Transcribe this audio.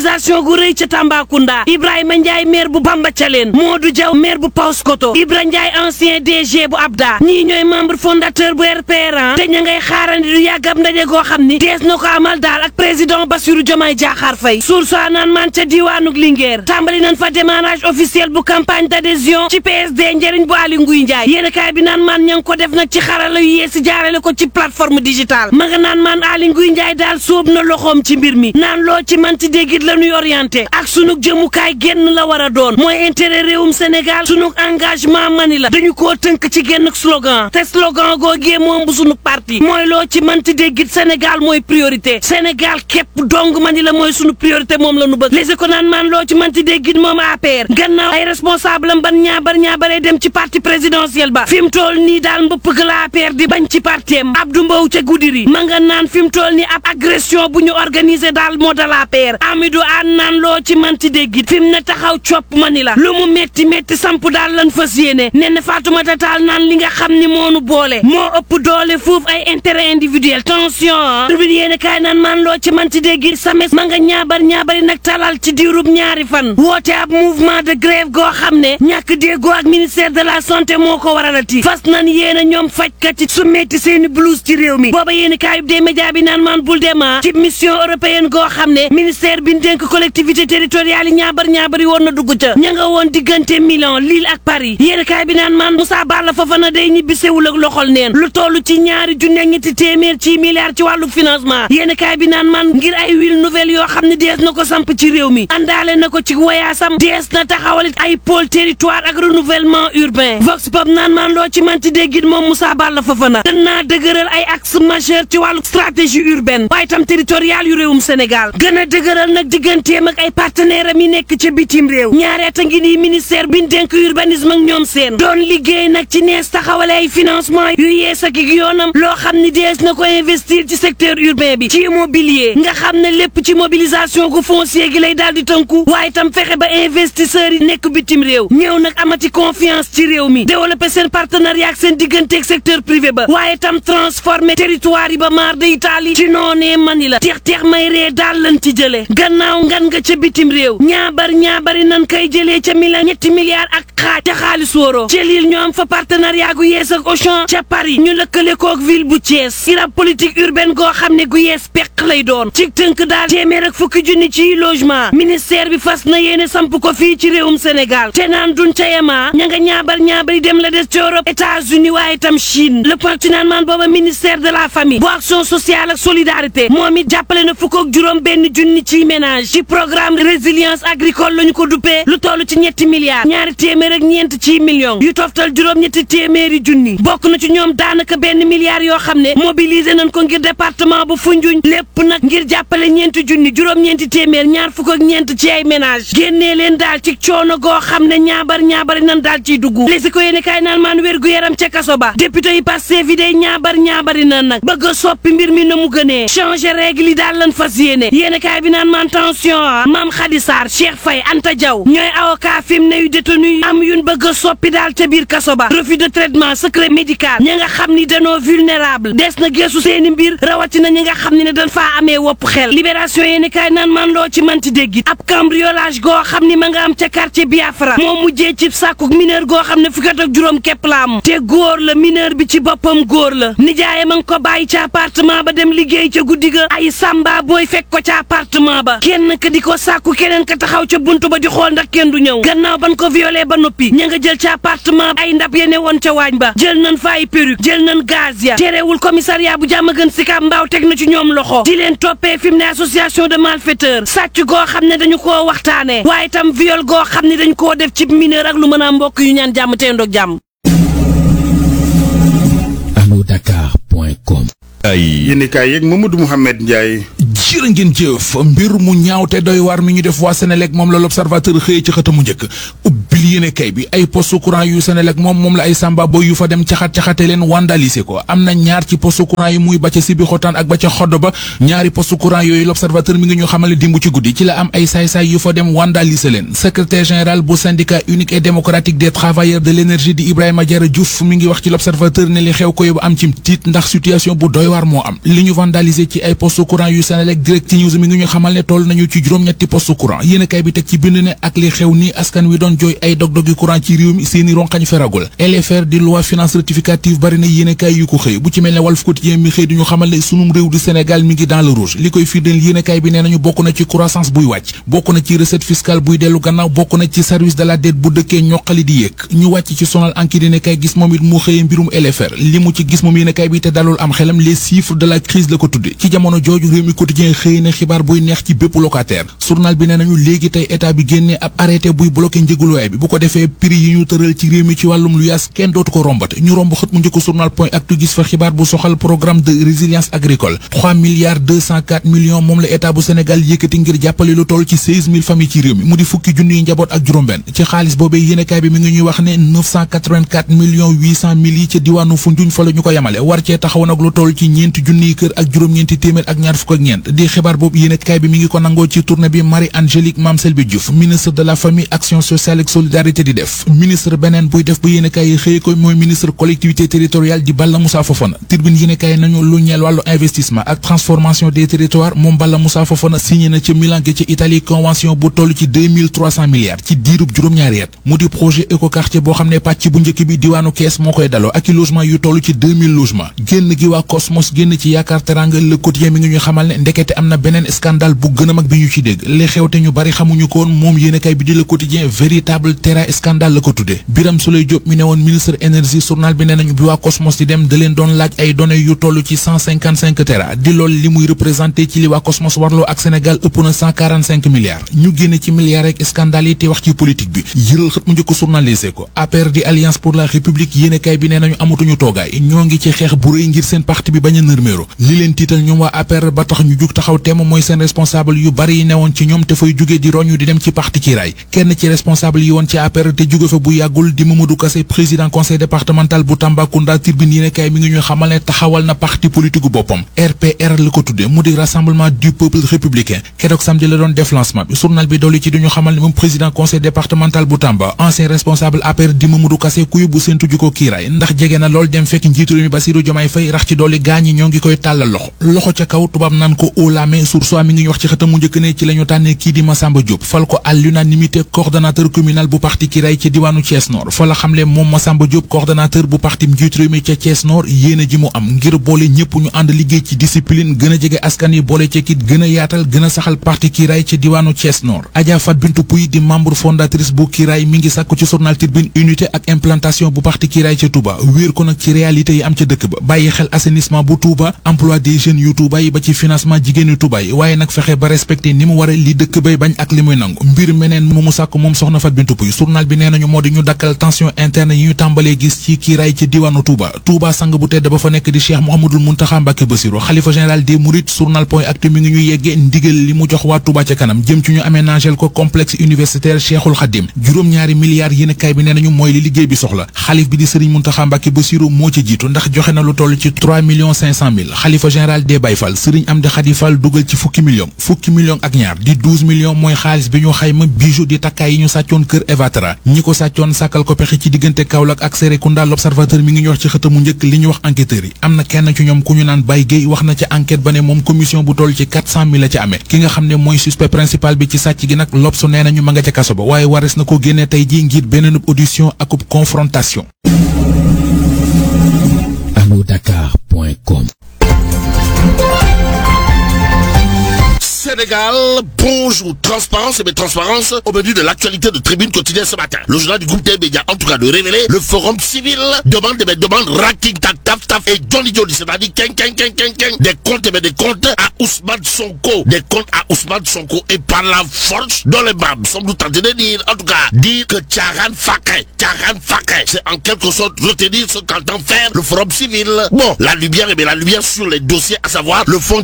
mobilisation gu rëy ca Tambacounda Ibrahima Ndiaye maire bu Bamba Thialène Modou Diaw maire bu Paoskoto Ibra Ndiaye ancien DG bu Abda ñii ñooy membre fondateur bu RPR te ña ngay xaarandi du yàgg ab ndaje goo xam ni dees na ko amal daal ak président Bassirou Diomaye Diakhar Faye suur soi naan man ca diwaanug Linguère tàmbali nañ fa démarrage officiel bu campagne d'adhésion ci PSD njëriñ bu Aly Ngouille Ndiaye yéen kaay bi naan man ña ngi ko def nag ci xarala yu yeesi jaarale ko ci plateforme digitale ma nga naan man Aly Ngouille Ndiaye daal sóob na loxoom ci mbir mi naan loo ci manti déggit la ñuy orienté ak sunug jëmukaay génn la war a doon mooy intérêt réewum Sénégal sunug engagement mani la dañu koo tënk ci génn slogan te slogan googee moom bu sunug parti mooy loo ci manti déggit Sénégal mooy priorité Sénégal képp dong mani la mooy sunu priorité moom la nu bëgg les ko naan man loo ci manti déggit moom APR gannaaw ay responsable am ban ñaabar ñaabaree dem ci parti présidentiel ba fi mu toll nii daal mbëpp ga la APR di bañ ci partem Abdou Mbow ca Goudiri ma nga naan fi mu toll nii ab agression bu ñu organiser daal moo dal APR Amidou Anne naan loo ci manti déggit fi mu ne taxaw copp mani la lu mu metti metti samp daal lan fas yéene nee na Fatoumata Tall naan li nga xam ni moonu boole moo ëpp doole foofu ay intérêt individuel tension tribune yéene kaay naan man loo ci manti déggit sames ma nga ñaabar ñaabari nag talal ci diirub ñaari fan woote ab mouvement de grève goo xam ne ñàkk déggoo ak ministère de la santé moo ko waralati fas nan yéen a ñoom fajkat yi su metti seeni blouse ci réew mi booba yéeni kaayub des média bi naan maan bul dema ci mission européenne goo xam ne ministère bi dénk collectivité territoriale yi ñaabar ñaabari woon na dugg ca ña nga woon diggante Milan Lille ak Paris yéeni kaay bi naan maan Moussa Balla Fofana day ñibbi sewul ak loxol neen lu toll ci ñaari junne ak ñetti téeméer ci milliards ci wàllu financement yéeni kaay bi naan maan ngir ay ville nouvelle yoo xam ne dees na ko samp ci réew mi àndaale na ko ci wayaasam dees na taxawalit ay pôle territoire ak renouvellement urbain vox pop naan maan loo ci manti déggit moom Moussa Balla Fofana gën naa dëgëral ay axe majeur ci wàllu stratégie urbaine waaye tam territorial yu réewum Sénégal gën a dëgëral nag digganteem ak ay partenaire am yi nekk ca bitim réew ñaareeta ngi nii ministère bi dénk urbanisme ak ñoom seen doon liggéey nag ci nees taxawale ay financement yu yees ak yoonam loo xam ni dees na ko investir ci secteur urbain bi ci immobilier nga xam ne lépp ci mobilisation gu foncier gi lay daal di tënku waaye tam fexe ba investisseurs yi nekk bitim réew ñëw nag amati confiance ci réew mi développer seen partenariat ak seen digganteeg secteur privé ba waaye tam transformer territoire yi ba maar de Italie ci noonee mani la teex teex may ree daal lan ci jëlee gannaaw ngan nga ca bitim réew ñaabar ñaabari nan koy jëlee ca Milan ñetti milliards ak xaaj ca xaalis wóoroo ca Lille ñu am fa partenariat gu yees ak Auchan ca Paris ñu lëkkale koog ville bu Thiès irab politique urbaine goo xam ne gu yees peq lay doon ci tënk daal téeméer ak fukki junni ci logement ministère bi fas na yéene samp ko fii ci réewum Sénégal te naan duñ ca yemaa ña nga ñaabar ñaabari dem la des ci Europe États-Unis waaye tam Chine le point ci naan maan booba ministère de la famille bu action sociale ak solidarité moom it jàppale na fukk ak juróom benn junni ci ménage ci programme résilience agricole lañu ko duppee lu toll ci ñetti milliards ñaari téeméer ak ñeent ci millions yu toftal juróom ñetti téeméeri junni bokk na ci ñoom daanaka benn milliard yoo xam ne mobilisé nañ ko ngir département bu Foundiougne lépp nag ngir jàppale ñeenti junni juróom-ñeenti téeméer ñaar fukk ak ñeent ci ay ménage génnee leen daal ci coono goo xam ne ñaabar ñaabari nan daal ciy dugg lési ko yéene kaay naan maan wér gu yaram ca kaso ba député yi Pastef yi day ñaabar ñaabari nan nag bëgg a soppi mbir mi na mu gënee changer règle yi daal lan fas yéene yéene kaay bi naan maan tension a maam Khady Sarr Cheikh Faye Anta Diaw ñooy avocat fi mu ne yu détenu yi am yun bëgg a soppi daal ca biir kaso ba refus de traitement secret médical ña nga xam ni danoo vulnérable des na geesu seeni mbir rawatina ñi nga xam ne ne dañ faa amee wopp xel libération yéeni kaay naan man loo ci manti déggit ab cambriolage goo xam ni ma nga am ca quartier Biafra moo mujjee ci sàkkuk mineur goo xam ne fukki at ak juróom képp la am te góor la mineur bi ci boppam góor la nijaayam a ngi ko bàyyi ca appartement ba dem liggéey ca guddi ga ay samba booy fekk ko ca appartement ba kenn ka di ko sàkku keneen ka taxaw ca buntu ba di xool ndax kenn du ñëw gannaaw ban ko violé ba noppi ña nga jël ca appartement ay ndab yene woon ca waañ ba jël nañ fa ay perruque jël nañ gaz ya terewul commissariat bu jàmm gën si mbaaw teg na ci ñoom loxo di leen toppee fi mu ne association de malfaiteurs sàcc goo xam ne dañu koo waxtaanee waaye tam viol goo xam ne dañu koo def ci mineur ak lu mën a mbokk yu ñaan jàmm te ndoog jàmm. alodakar.com ay yéenekaay yeeg Mamadou Mouhamed Ndiaye. jërë ngeen jëf mbir mu ñaaw te doy waar mi ñu def waa Sénélec moom la l'observateur xëyee ci xëtamu njëkk ubbil yéene kay bi ay poste courant yu Sénélec moom moom la ay samba boy yu fa dem caxat-caxate leen vandaliser ko am na ñaar ci poste courant yi muy ba ca sibi xotaan ak ba ca xodd ba ñaari poste courant yooyu l'observateur mi ngi ñu xamale dimbu ci guddi ci la am ay saay-saay yu fa dem vandaliser leen secrétaire général bu syndicat unique et démocratique des travailleurs de l'énergie di Ibrahima Diarra Diouf mi ngi wax ci l'observateur ne li xew ko yóbbu am ci tiit ndax situation bu doy waar moo am li ñu vandaliser ci ay poste courant yu Sénélec Senelec Direct News mi ngi ñu xamal ne toll nañu ci juróom-ñetti poste courant yéenekaay bi teg ci bind ne ak li xew ni askan wi doon jooy ay dog-dogi courant ci réew mi seeni ronxañ feragul LFR di loi finance rectificative bari na yéenekaay yu ko xëy bu ci mel ne Walf Quotidien mi xëy di ñu xamal ne sunum réew di Sénégal mi ngi dans le rouge li koy firndeel yéenekaay bi nee nañu bokk na ci croissance buy wàcc bokk na ci recette fiscale buy dellu gannaaw bokk na ci service de la dette bu dëkkee ñoqali di yéeg ñu wàcc ci sonal enquête yéenekaay gis moom it mu xëyee mbirum LFR li mu ci gis moom yéenekaay bi te dalul am xelam les chiffres de la crise la ko tudde ci jamono jooju réew mi quotidien xëy na xibaar buy neex ci bépp locataire journal bi nee nañu léegi tey état bi génnee ab arrêté buy bloqué njëgu loyer bi bu ko defee prix yi ñu tëral ci réew mi ci wàllum lu yaas kenn dootu ko rombate ñu romb xët mu njëkk journal point actu gis fa xibaar bu soxal programme de résilience agricole 3 milliards 204 millions moom la état bu Sénégal yëkkati ngir jàppale lu toll ci 16000 familles ci réew mi mu di fukki junniy njaboot ak juróom-benn ci xaalis boobee yéenekaay bi mi ngi ñuy wax ne 984 millions 800 mille yi ca diwaanu Foundiougne fa la ñu ko yemale war cee taxaw nag lu toll ci ñeenti junniy kër ak juróom-ñeenti téeméer ak ñaar fukk ak ñeent di xibaar boobu yéenekaay bi mi ngi ko nangoo ci tournée bi Marie Angélique Mame Selbe Diouf ministre de la famille action sociale et solidarité di def ministre beneen buy def ba yéenekaay yi xëye ko mooy ministre collectivité territoriale di Balla Moussa Fofana Tribune yéenekaay nañu lu ñeel wàllu investissement ak transformation des territoires moom Balla Moussa Fofana signé na ca Milan gi ci Italie convention bu toll ci 2300 milliards ci diirub juróom-ñaari at mu di projet écoquartier boo xam ne pàcc bu njëkk bi diwaanu Kees moo koy daloo ak i logement yu toll ci 2000 logements génn gi waa Cosmos génn ci yaakaar teranga le quotidien mi ngi ñu xamal ne ndekete am na beneen scandale bu gën a mag bi ñu ci dégg li xew te ñu bari xamuñu ko woon moom yéenekaay bi di le quotidien véritable terrain scandale la ko tuddee Biram Souleye Diop mi ne woon ministre énergie journal bi nee nañu bi waa Cosmos di dem da leen doon laaj ay données yu toll ci 155 tera di lool li muy représenté ci li waa Cosmos warloo ak Sénégal ëpp na 145 milliards ñu génne ci milliards ak scandale yi te wax ci politique bi yëral xët mu njëkk journalisé ko APR di alliance pour la république yéenekaay bi nee nañu amatuñu toogaay ñoo ngi ci xeex bu rëy ngir seen parti bi bañ a nërméero li leen tiital ñoom waa APR ba tax ñu jug taxaw teem mooy seen responsable yu bari yi newoon ci ñoom te fay jóge di roñu di dem ci parti kiiraay kenn ci responsable yi woon ci APR te jóge fa bu yàggul di Mamadou Kassé président conseil départemental bu Tambacounda Tribune yéenekaay mi ngi ñuy xamal ne taxawal na parti politique boppam RPR la ko tudde mu di rassemblement du peuple républicain keroog samedi la doon def lancement bi journal bi dolli ci duñu xamal ne moom président conseil départemental bu Tamba ancien responsable APR di Mamadou Kassé ku yóbbu seen tuju ko kiiraay ndax jege na lool dem fekk njiitu réew mi Bassirou Diomaye Faye rax ci dolli gaañi ñoo ngi koy tàllal loxo loxo ca kaw tubaab naan ko haut la main sur soi mi ngi ñu wax ci xëtam mu njëkk ne ci la ñu tànnee kii di Massamba Diop fal ko à l'unanimité coordonnateur communal bu parti kiiraay ci diwaanu Thiès Nord fa la xamle moom Massamba Diop coordonnateur bu parti njiitu réew mi ca Thiès Nord yéene ji mu am ngir boole ñëpp ñu ànd liggéey ci discipline gën a jege askan yi boole ci kit gën a yaatal gën a saxal parti kiiraay ci diwaanu Thiès Nord Adja Fat Bintou Pouy di membre fondatrice bu kiiraay mi ngi sàkku ci journal Tribune unité ak implantation bu parti kiiraay ca Touba wéer ko nag ci réalité yi am ca dëkk ba bàyyi xel assainissement bu Touba emploi des jeunes yu Touba yi ba ci financement jigéenu Touba yi waaye nag fexe ba respecté ni mu ware li dëkk bay bañ ak li muy nangu mbir meneen mu mu sàkk moom soxna Fat Bintou Pouy journal bi nee nañu moo di ñu dakkal tension interne yi ñu tàmbalee gis ci kiiraay ci diwaanu Touba Touba sang bu tedd ba fa nekk di Cheikh Mouhamadoul Mountakha Mbacké Bassirou xalifa général des Mourides journal point actu mi ngi ñu yeggee ndigal li mu jox waa Touba ca kanam jëm ci ñu aménagel ko complexe universitaire Cheikhul Khadim juróom-ñaari milliards yéen kaay bi nee nañu mooy li liggéey bi soxla xalif bi di Serigne Mountakha Mbacké Bassirou moo ci jiitu ndax joxe na lu toll ci 3 millions 500 mille xalifa général des Baye Fall Serigne Amdi Khady Fall dugal ci fukki millions fukki millions ak ñaar di 12 millions mooy xaalis bi ñu xayma bijou di takkaay yi ñu sàccoon kër Evatra ñi ko sàccoon sàkkal ko pexe ci diggante Kaolack ak Serekunda l'observateur mi ngi ñu wax ci xëtamu njëkk li ñu wax enquêteurs yi am na kenn ci ñoom ku ñu naan Baye Gueye wax na ca enquête ba ne moom commission bu toll ci 400 mille la ca amee ki nga xam ne mooy suspect principal bi ci sàcc gi nag L'Obs nee nañu ma nga ca kaso ba waaye wares na ko génne tey ji ngir beneen audition akub confrontation alodakar.com Sénégal, bonjour. Transparence et bien transparence au menu de l'actualité de Tribune quotidienne ce matin. Le journal du groupe T-Média, en tout cas, de révéler le forum civil demande des demandes ranking tap taf taf et Johnny Johnny, c'est-à-dire ken ken ken ken ken des comptes et bien des comptes à Ousmane Sonko, des comptes à Ousmane Sonko et par la force dans les babs. Sommes-nous tentés de dire, en tout cas, dire que Tcharan Fakre, Tcharan Fakre, c'est en quelque sorte retenir ce qu'entend faire le forum civil. Bon, la lumière et bien la lumière sur les dossiers, à savoir le fonds